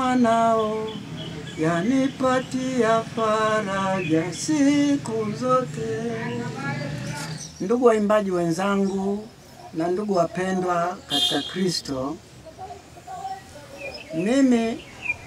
mwanao, yanipatia faraja siku zote. Ndugu waimbaji wenzangu na ndugu wapendwa katika Kristo, mimi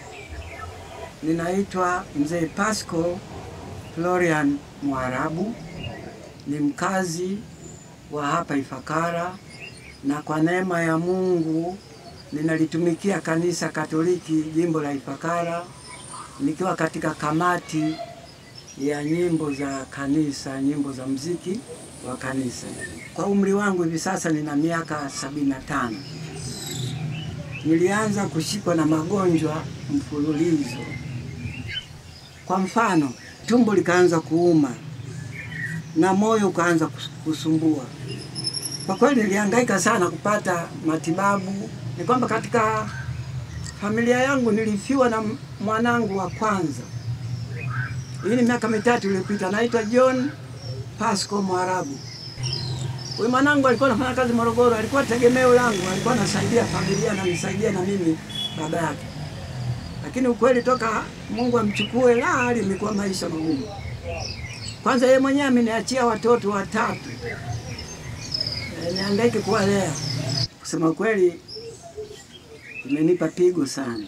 ninaitwa Mzee Pasco Florian Mwarabu, ni mkazi wa hapa Ifakara, na kwa neema ya Mungu ninalitumikia kanisa Katoliki jimbo la Ifakara, nikiwa katika kamati ya nyimbo za kanisa, nyimbo za mziki wa kanisa. Kwa umri wangu hivi sasa nina miaka sabini na tano. Nilianza kushikwa na magonjwa mfululizo. Kwa mfano, tumbo likaanza kuuma na moyo ukaanza kusumbua. Kwa kweli nilihangaika sana kupata matibabu. Ni kwamba katika familia yangu nilifiwa na mwanangu wa kwanza. Hii ni miaka mitatu iliyopita, anaitwa John Pasco Mwarabu. Huyu mwanangu alikuwa anafanya kazi Morogoro, alikuwa tegemeo langu, alikuwa anasaidia familia na nisaidia na mimi baba yake. Lakini ukweli toka Mungu amchukue, la hali imekuwa maisha magumu. Kwanza yeye mwenyewe ameniachia watoto watatu, e, nihangaike kuwalea. Kusema kweli, imenipa pigo sana.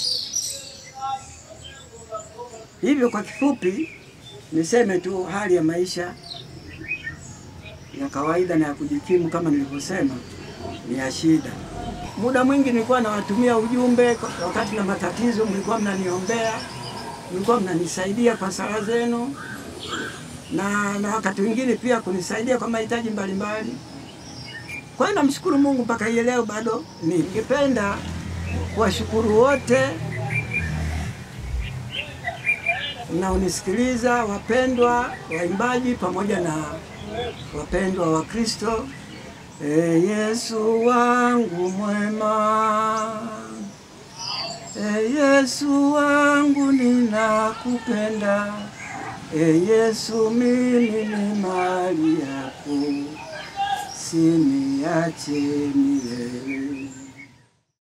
Hivyo kwa kifupi niseme tu hali ya maisha ya kawaida na ya kujikimu kama nilivyosema ni ya shida. Muda mwingi nilikuwa nawatumia ujumbe wakati na matatizo, mlikuwa mnaniombea, mlikuwa mnanisaidia kwa sala zenu na, na wakati mwingine pia kunisaidia kwa mahitaji mbalimbali. Kwa hiyo namshukuru Mungu mpaka hii leo bado. Ningependa kuwashukuru wote mnaonisikiliza, wapendwa waimbaji pamoja na wapendwa wa Kristo. E Yesu wangu mwema, e Yesu wangu ninakupenda, e Yesu mimi ni mali yako, siniache milele.